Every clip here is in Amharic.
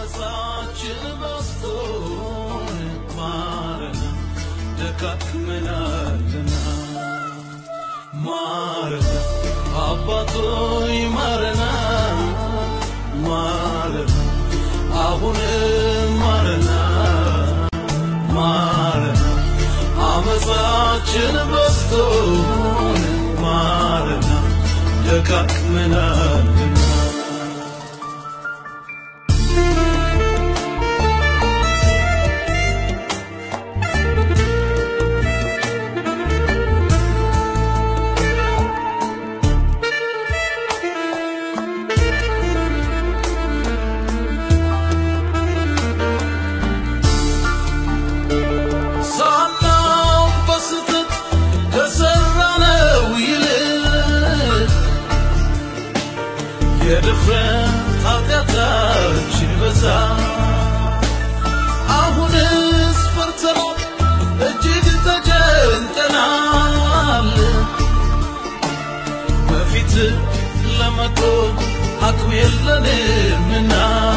አመፃችን በዝቶ ማረን ደካክመናልና ማረን አባቶይ ማረና ማረን አሁንም ማረና ማረን አመፃችን በዝቶ ማረና ደካክመናልና ሳናውቅ በስህተት ከሠራነው ይልቅ የድፍረት ኃጢአታችን በዛ። አሁንስ ፈርተናል፣ እጅግ ተጨንቀናል። በፊት ለመቆም አቅም የለንምና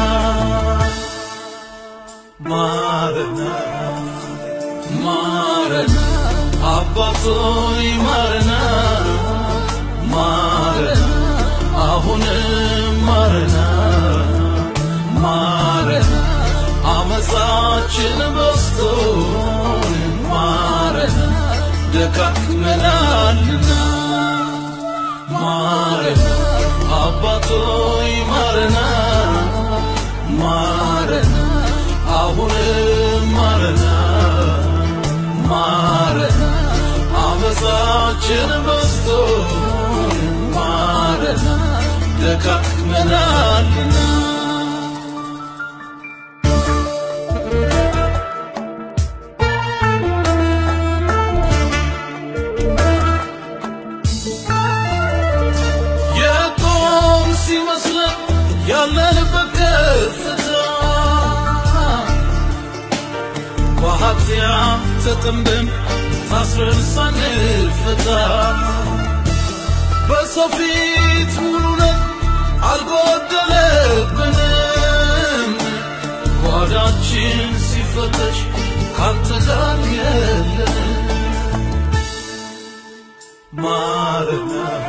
ማረና ማረና አባቶይ ማረና ማረና አሁንም ማረና ማረና አመፃችን በዝቶ ማረና ደካክመናልና ማረና አባቶይ ማረና ማረና አሁንም ማረና ማረን አመፃችን በዝቶ ማረን ደካክመናልና የቆም ሲመስለን ያለንበት ከፍታ በኃጢአት ተጠምደን ታስረን ሳንፈታ በሰው ፊት ሙሉ ነን አልጎደለብንም። ጓዳችን ሲፈተሽ ካንተ ጋር የለንም። ማረና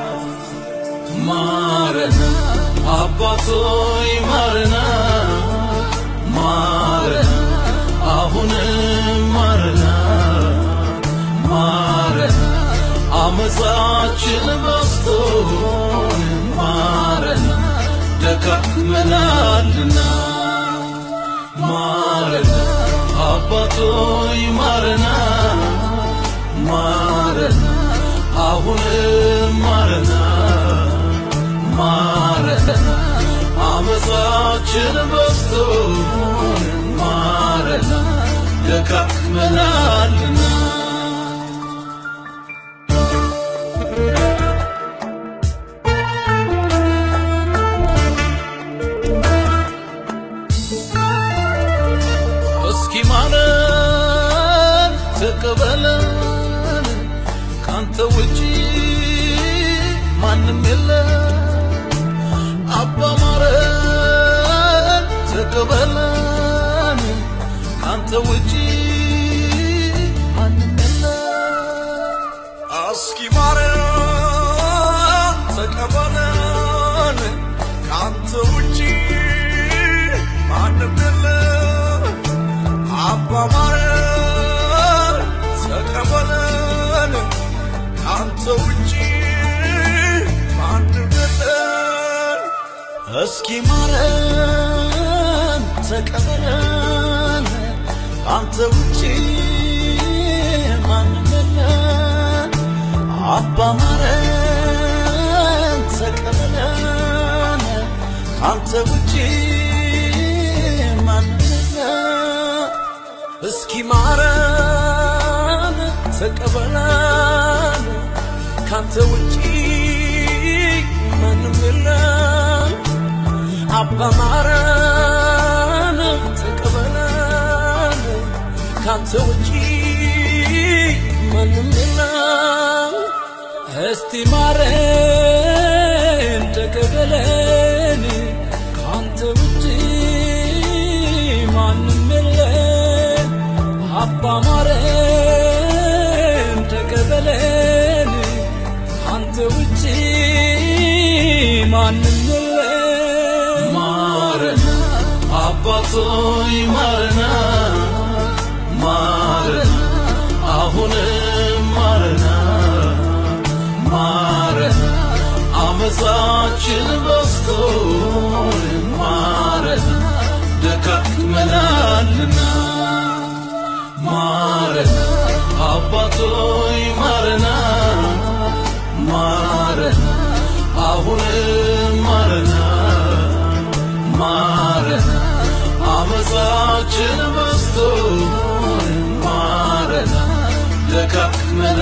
ማረና አባቶይ ማረና ማረና አሁንም ማረና ማረና አመፃችን በዝቶ ማረና ደካክመናልና ማረና አባቶይ ማረና ማረና አሁንም ማረና ማረና አመፃችን በዝቶ ማረና ደካክመናልና እስኪ ማረን ተቀበለን ካንተ ውጪ ማንም የለም አባ ማረን ተቀበለን ካንተ ውጪ ማንም የለም እስኪ ማረን ተቀበለን ካንተ ውጪ ማንም የለም አባ ማረን ተቀበለን ካንተ ውጪ ማንም የለም እስኪ ማረን ተቀበለን አንተ ውጪ ማንም የለም አባ ማረን ተቀበለን አንተ ውጪ ማንም የለም እስኪ ማረን ተቀበለን ካንተ ውጪ ማንም የለም አባ ማረን ተቀበለን ካንተ ውጪ ማንም የለም እስቲ ማረን ተቀበለን ካንተ ውጪ አባቶይ ማረና ማረና አሁንም ማረና ማረና አመፃችን በዝቶ ማረና ደካክመናልና ማረና አባቶይ ማረና ማረና አሁንም ማረና ማረና አመፃችን በዝቶ ማረና ደካክመና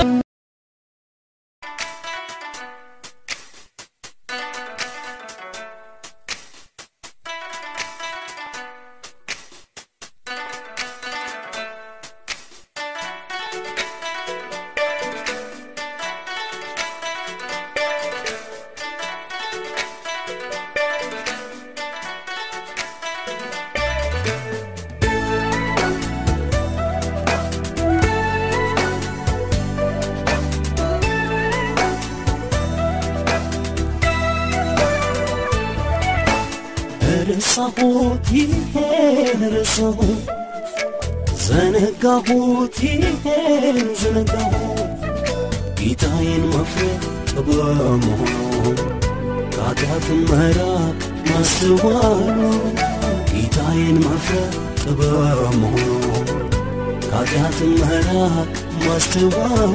ረሳሁት ይሄን ረሳሁት ዘነጋሁት ይሄን ዘነጋሁት ጌታዬን መፍረት ጥበብ መሆኑ ከኃጢአትን መራቅ ማስተዋሉ ጌታዬን መፍረት ጥበብ መሆኑ ከኃጢአትን መራቅ ማስተዋሉ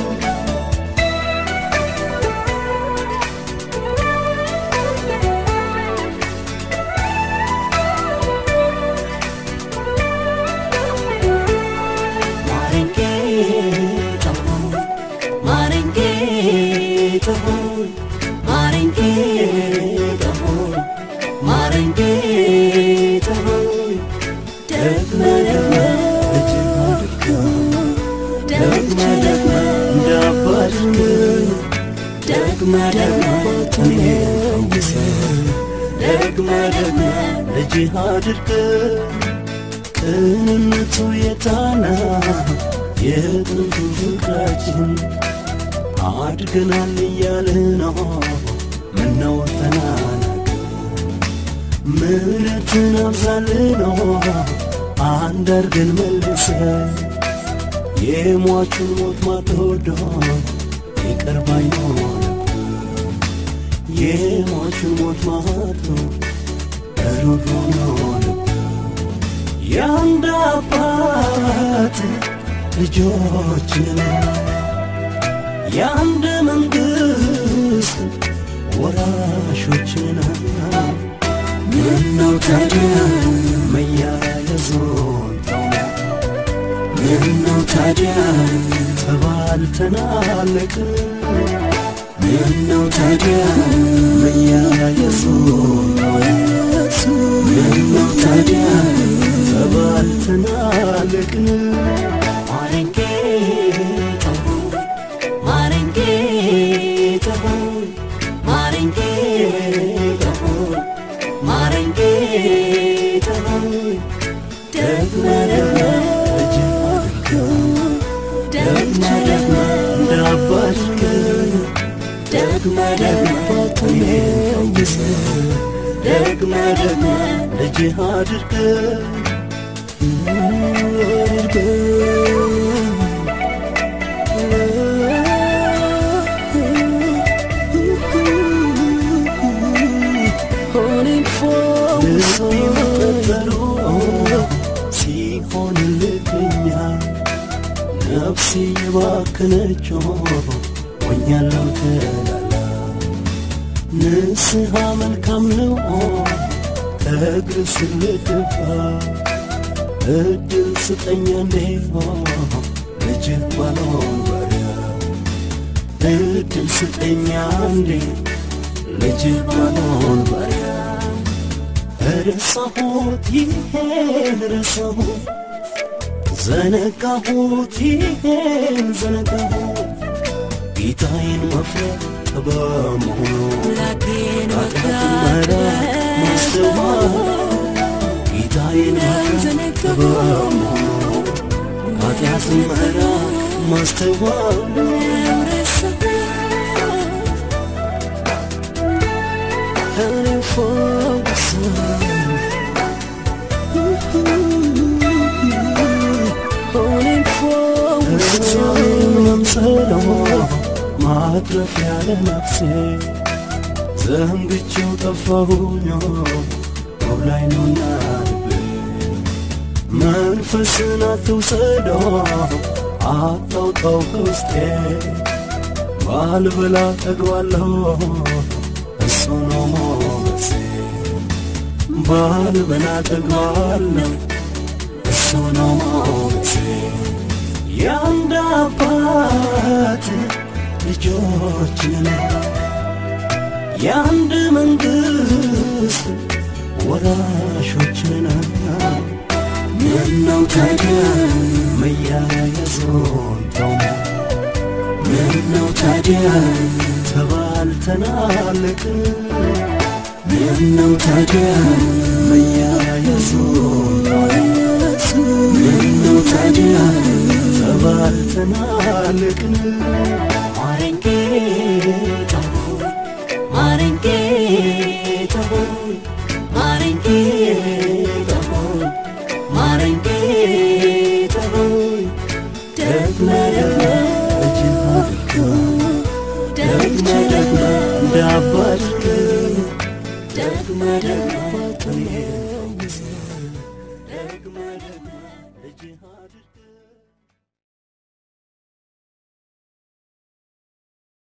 ደግመ ደግመ ልጅህ አድርገ ቅንነቱ የታና የጥንቱ ፍቅራችን አድገናል እያለ ነው ምነው ተናነቅ ምሕረትን አብዛል ነው አንድ አርገን መልሰ የሟቹን ሞት ማትወዶ ይቅር ባይ ሆነ የሟቹን ሞት ማቶ ሩሩ ሆነ የአንድ አባት ልጆችን የአንድ መንግሥት ወራሾችን ምነው ታዲያ መያያዙን ተውነ ምነው ታዲያ ተባልተናለቅ ምነው ታዲያ መያያዙን ተውነ ምነው ታዲያ ተባልተናለቅ ማረንጌ ማረንጌ ማረንጌ ማረንጌ ደግመ ደግመ ደግመ ደግመ እንዳባድከ ደግመ ደግመ ተመኝሰ ደግመ ደግመ ልጅህ አድርገ ሲሆንልክኛ ነፍሴ የባከነች ሆኛለሁ ተላላ ንስሐ መልካም ነው እግር ስልትፋ እድል ስጠኛ እንዴ ልጅህ ባልሆን ባሪያ እድል ስጠኛ እንዴ ልጅህ ባልሆን ባሪያ ረሳሁት ይሄን ረሳሁት ዘነጋሁት ይሄን ዘነጋሁት ጌታዬን መፍራት ጥበብ መሆኑ አምላኬን ኃጢአትን መራቅ ማስተዋል ጌታዬን መፍራት ጥበብ መሆኑ ኃጢአትን መራቅ ማስተዋል እኔ ፈውሰኝ ማትረፍ ያለ ነፍሴ ዘንግቼው ጠፋሁኝ ሰው ላይ ነውና ልቤ መንፈስን አትውሰደው አታውጣው ከውስጤ ባልበላ ጠግባለሁ እሱ ነው ሞገሴ ባልበላ ጠግባለሁ እሱ ነው ሞገሴ የአንድ አባት ልጆች ነን የአንድ መንግሥት ወራሾች ነን ምነው ታዲያ መያያዙን ተውነ ምነው ታዲያ ተባልተናልቅ ምነው ታዲያ